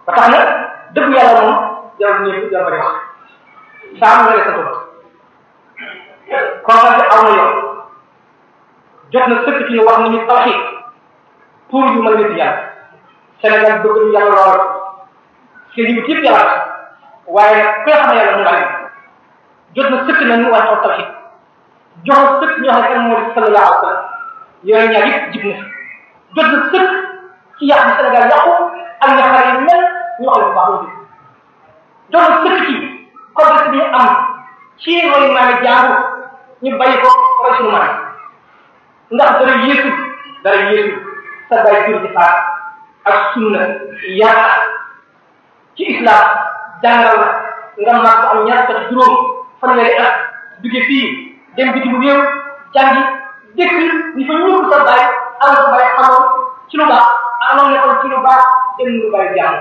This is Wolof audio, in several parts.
ba tax na dëgg yàlla moom jarul ñëpp jarul bari wax saa mu nga sa bopp conférence bi aw na yoon jot na sëkk ci ñu wax nañu tawxiid pour yu mën a wér yàlla Sénégal bëgg nañu yàlla lool seen yi yëpp yàlla waaye ku nga xam ne yàlla mu ngi jot na sëkk nañu wax taw tawxiid joxal sëkk ñoo xam ne kan moo di sallallahu alayhi wa sallam yooyu ñaar yëpp jib na jot na sëkk ci yàq bi Sénégal yàqu ak ñaxare yu mel ñu wax la bu baax loolu jot na sëkk ci contexte bi ñu am ci roy maami jaaru ñu bàyyi ko roy suñu maam ndax dara yéesu dara yéesu sa bay jur ci faat ak sunna yaakaar ci islam jàngal la nga mag am ñaar sax juróom fanweeri at duge fii dem bitim réew jàngi dëkk ñi fa ñëpp sa bay am sa bay xamoon ci lu baax amoon nekkoon ci lu baax dem lu bay jàng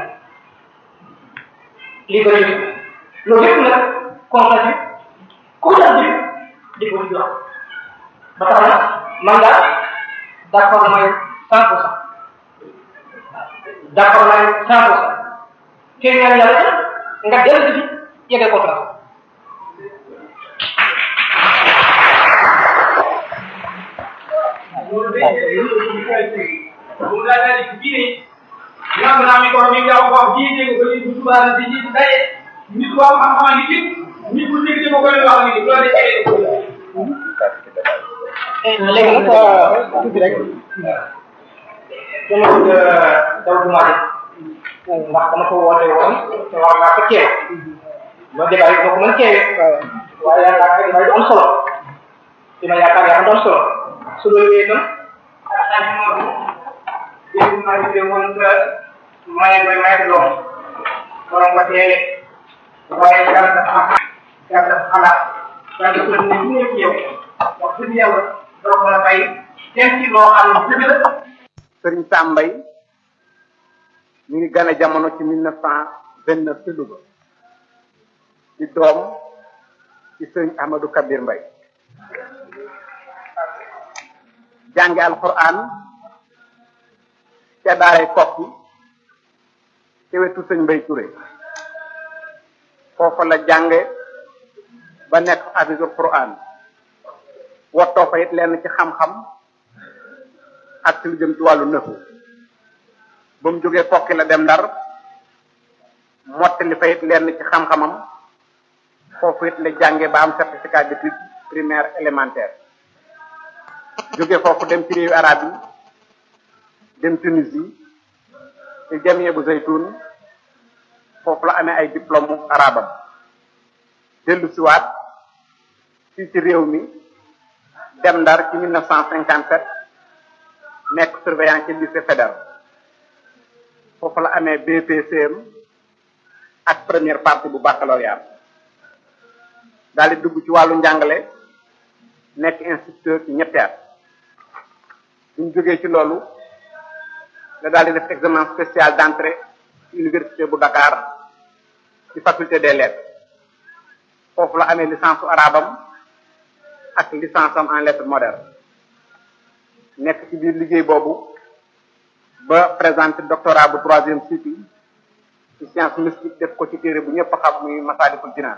lii bëri yëpp loolu yëpp nag conférence bi ku ko def di ko di wax ba tax na man daal d'accord damay cent pour cent d'accord naa cent pour cent kii ñaan yàlla nga dellu si yeggee conférence ñoom naa mi ko mi nga wax ji dégg ko ni bu subaa di ji daye nit ko am xam-xam ni ci nit ku dégg ko koy wax ni loolu day léegi nag tuuti rek dama bëgg daw du maaj ndax dama ko woote woon te war naa ko teew ma débat yi ma ko mën teewe waaye yaakaar naa débat yi du am solo ci ma yaakaar yaa du am solo su loolu wéy itam dégg maa ngi woon nga maye koy maye ko doom borom ko teewe waaye yàlla dafa am yàlla dafa xalaat yàlla dafa ne ñu nekk yow wax dëgg yàlla doo ko la fay dem ci loo xam ne dëgg la sëriñ Sambay mi ngi gane jamono ci mille neuf cent vingt neuf ci Louga di doom ci sëriñ Ahmadou Kabir Mbay jànge alquran ca daaray kokki ci wetu sëñ Mbay Touré foofa la jànge ba nekk hafisul quran wottoo fa it lenn ci xam-xam ak ci lu jëm ci wàllu nëfu ba mu jógee kokki la dem ndar mottali fa it lenn ci xam-xamam foofu it la jànge ba am certificat d'études primaire élémentaire jóge foofu dem ci réewu arab yi dem Tunisie ci jamie bu zaytun foofu la amee ay diplôme arabam dellu siwaat fii ci réew mi dem ndar ci mille neuf cent cinquante sept nekk surveillant ci lycée fédéral foofu la amee BPCM ak première partie bu baccalauréat daal di dugg ci wàllu njàngale nekk instituteur ci ñetti at buñ jógee ci loolu la daal di def examen spécial d'entrée ci université bu Dakar ci faculté des lettres foofu la amee licence su arabam ak licence am en lettres modernes nekk ci biir liggéey boobu ba présenté doctorat bu troisième cycle ci science mystique def ko ci téere bu ñëpp xam muy Masaalikul Jinaan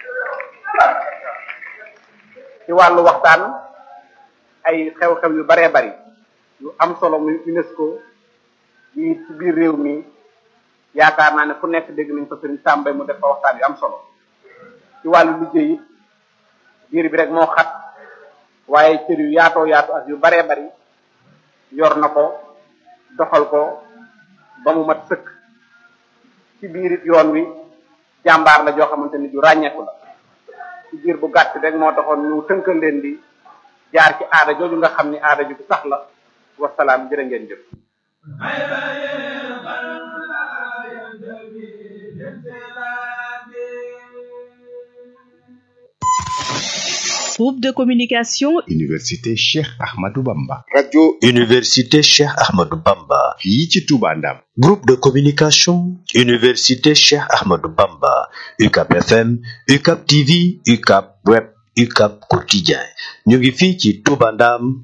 ci wàllu waxtaan ay xew-xew yu baree bari yu am solo muy UNESCO yi ci biir réew mi yaakaar naa ne fu nekk dégg nañ ko sëriñ Sàmbay mu def fa waxtaan yu am solo ci wàllu liggéey it biir bi rek moo xat waaye cër yu yaatoo yaatu ak yu baree bari yor na ko doxal ko ba mu mat sëkk ci biir it yoon wi jàmbaar la joo xamante ni ju ràññeeku la ci biir bu gàtt rek moo taxoon ñu tënkal leen di jaar ci aada jooju nga xam ni aada ju sax la wasalaam jërë ngeen jëf Groupe de communication Université Cheikh Ahmadou Bamba. radio Université Cheikh Ahmadou Bamba. fii ci Touba Ndam. Groupe de communication Université Cheikh Ahmadou Bamba. UCAP FM, UCAP TV, UCAP Web, UCAP Quotidien. ñu ngi fii ci Touba Ndam.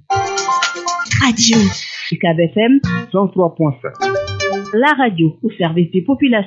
Radio UCAB FM 103.7. la radio au service des populations